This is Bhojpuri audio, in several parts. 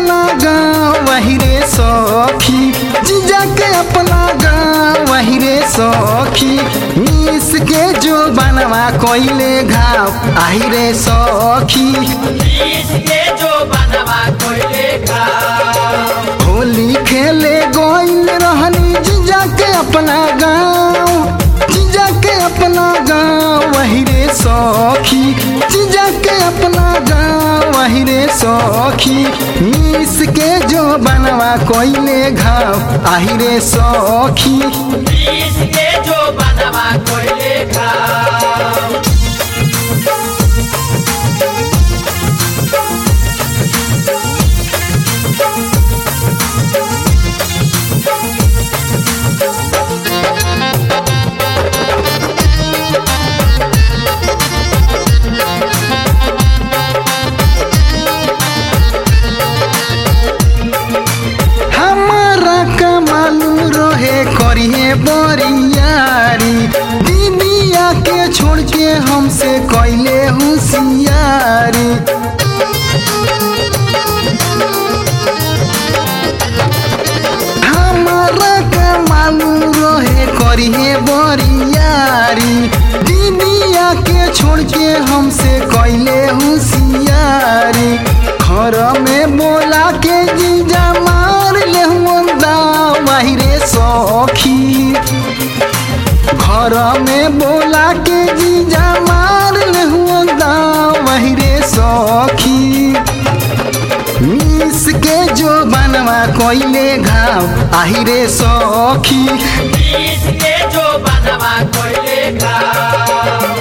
अपना गाँव वही रे सखी जीजा के अपना गाँव वही रे सखी मिस के जो बनवा कोइले घाव आही रे सखी इसके जो बनवा कोइले का होली खेले गोइल रहनी जीजा के अपना गाँव जीजा के अपना गाँव वही रे सखी जीजा के अपना गाँव वही रे सखी मिस के जो बनवा कोइले घाव आही रे सखी इसके जो बनवा कोइले का हमारा का मालूम रहे करिए बरियारी दीदिया के छोड़ के हमसे कैले होशियारी हमारा का मालूम रहे करिए बरियारी दीदिया के छोड़ के हमसे कैले होशियारी घर में बोला के जीजा मार ले बाहिरे सखी घर में बोला के जीजा मार ले बाहिरे सखी मिस के जो बनवा कोइले घाव आहिरे सखी इसके जो बनवा कोइले का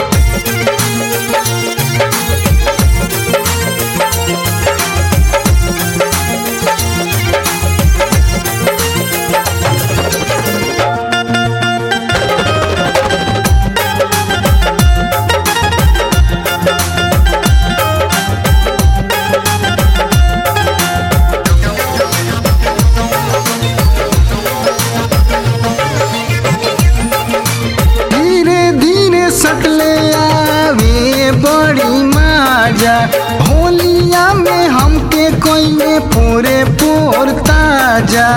धीरे धीरे सटले आवे बड़ी माजा होलिया में हमके कोइले पूरे पोर ताजा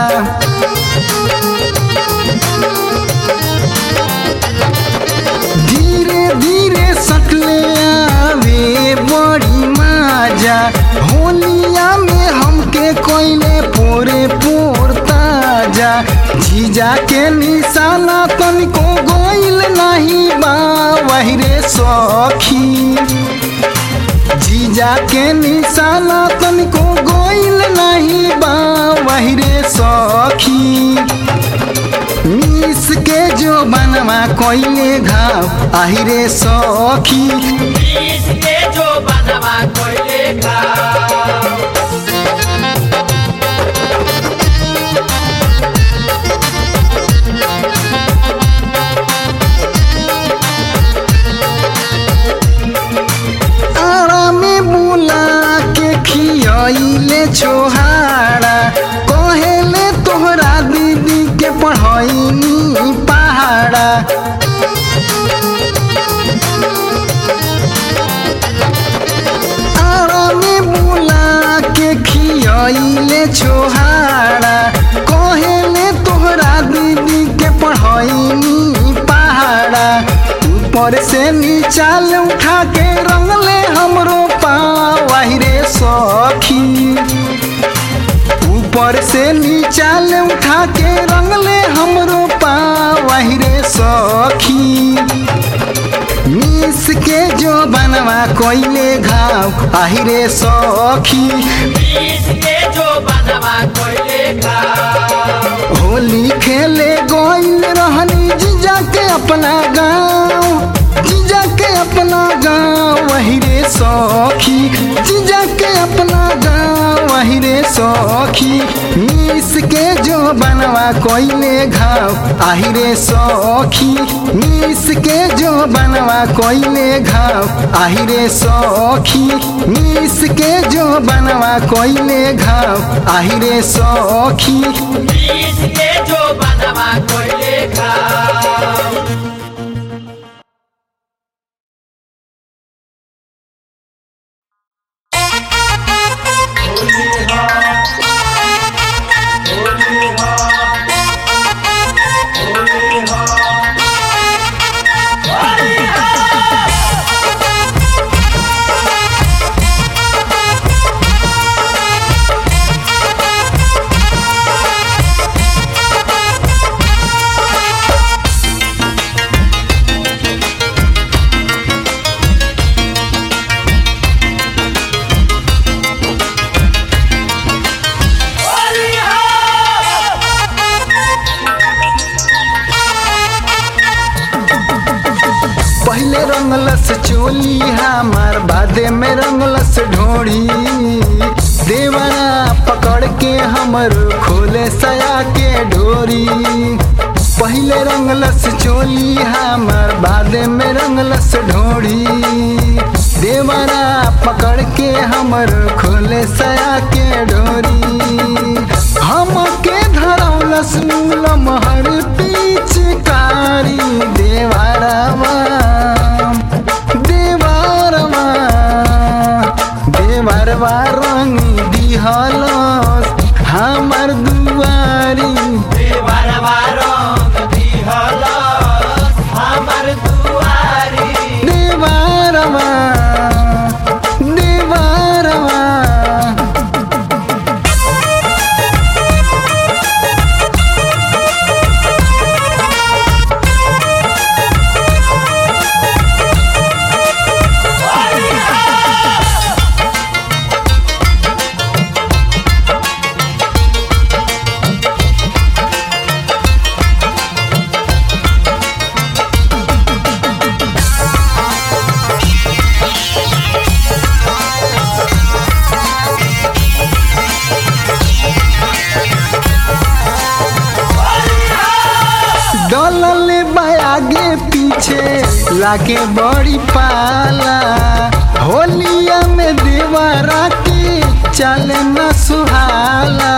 धीरे धीरे सटले आवे बड़ी माजा होलिया में हमके कोइले पूरे पोर ताजा जीजा के निशाना तनिको गोइल नहीं बा वही रे सखी जीजा के निशाना तनिको गोइल नहीं बा वही रे सखी मिस के जो बनवा कोइले घाव आही रे सखी इसके जो बनवा कोइले का आरा में बुला के खियाइले छोहाड़ा कहेले तोहरा दीदी के पढ़ाईनी पहाड़ा आरा में बुला के खियाइले छोहाड़ा कहेले तोहरा दीदी के पढ़ाईनी पहाड़ा ऊपर से नीचाल उठा के रंगले हमरो पाँव रे सखी ऊपर से नीचाल उठा के रंगले हमरो पाँव रे सखी मिस के जो बनवा कोइले घाव आहिरे सखी इसके जो बनवा कोइले का होली खेले गोइल रहनी जीजा के अपना गाँव जीजा के अपना गाँव वही रे सखी जीजा के अपना गाँव वही रे सखी मिस के जो बनवा कोइले घाव आही रे सखी मिस के जो बनवा कोइले घाव आही रे सखी मिस के जो बनवा कोइले घाव आही रे सखी इसके जो बनवा कोइले का Thank you. रंगलस चोली हमार बादे में रंगलस ढोड़ी देवरा पकड़ के हमर खोले सया के डोरी पहले रंगलस चोली हमार बादे में रंगलस ढोड़ी देवरा पकड़ के हमर खोले सया के डोरी हम के धरौलस मूलम हर पिचकारी देवरवा देवरवा देवरवा रंग दिहलस हमर दुआरी देवरवा रंग दिहलस हमर दुआरी देवरवा देवरवा डलल आगे पीछे लागे बड़ी पाला होलिया में देवरा के चले न सुहाला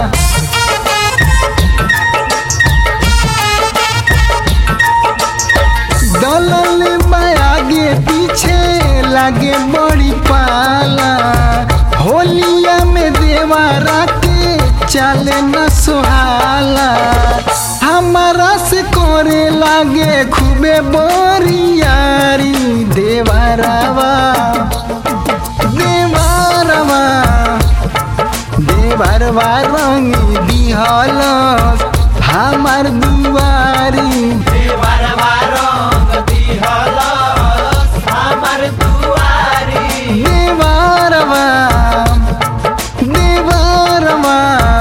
डलल आगे पीछे लागे बड़ी पाला होलिया में देवरा के चले न सुहाला हमारा से करे लागे खूबे बोरियारी देवरवा देवरवा देवरवा रंग दिहल हमार दुआरी देवरवा रंग दिहलस हमर दुआरी देवरवा देवरवा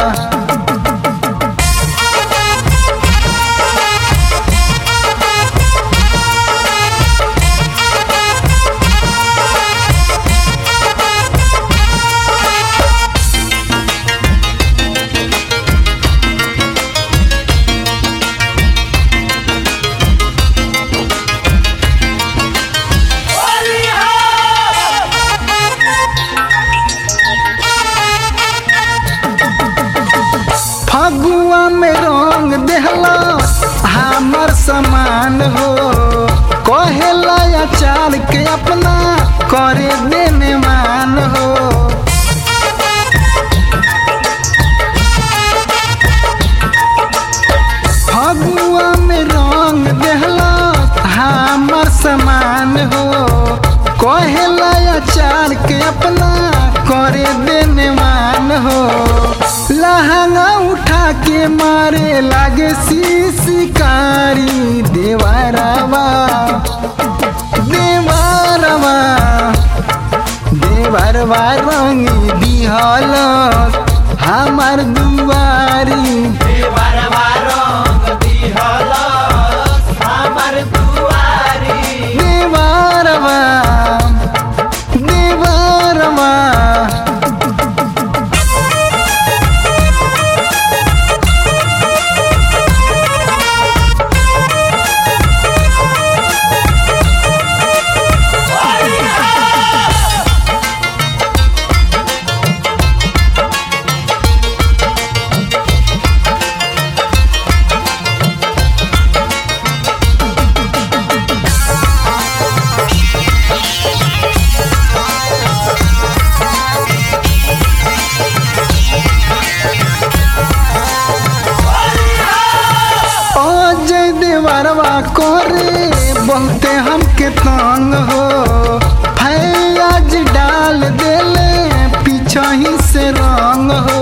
फगुआ में रंग देहला हमर समान हो कहेला अचार के अपना करे देने मान हो फगुआ में रंग देहला हमर समान हो कहेला अचार के अपना करे देने मान हो लहंगा उठा के मारे लागे शिकारी देवरवा देवरवा देवरवा रंग दिहल हमार दुआरी देवरवा रंग दिहलस हमर दुआरी देवरवा देवरवा अजय देवरवा करे बहुते हमके तंग हो फैयाज डाल देले पीछा ही से रंग हो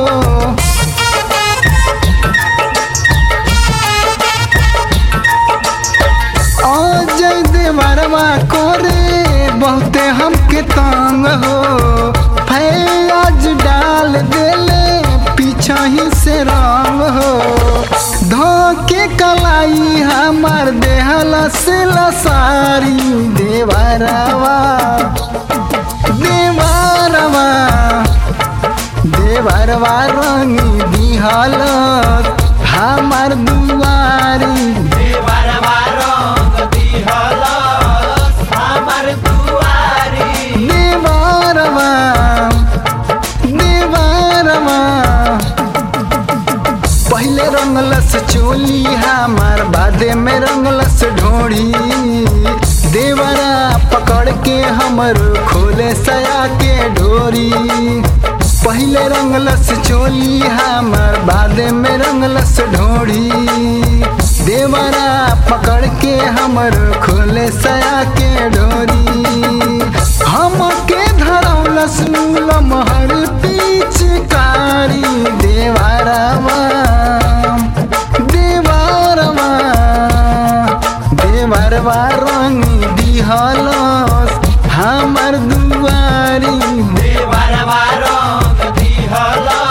अजय देवरवा करे बहुते हमके तंग हो फैयाज डाल देले पीछा ही से रंग हो धोके कलाई हमार देहला से लसारी देवरवा देवरवा देवरवा रंगी दिहल हमार दुआरी देवरवा रंग दिहलस हमर दुआरी देवरवा देवरवा पहले रंगलस चोली हमार बादे में रंगलस ढोड़ी देवरा पकड़ के हमर खोले सया के डोरी पहले रंगलस चोली हमार बादे में रंगलस ढोड़ी देवरा पकड़ के हमर खोले सया के डोरी हमके धरौलस मूलम हर पिचकारी देवरवा देवरवा देवरवा रंग दिहलस हमर दुआरी देवरवा रंग दिहलस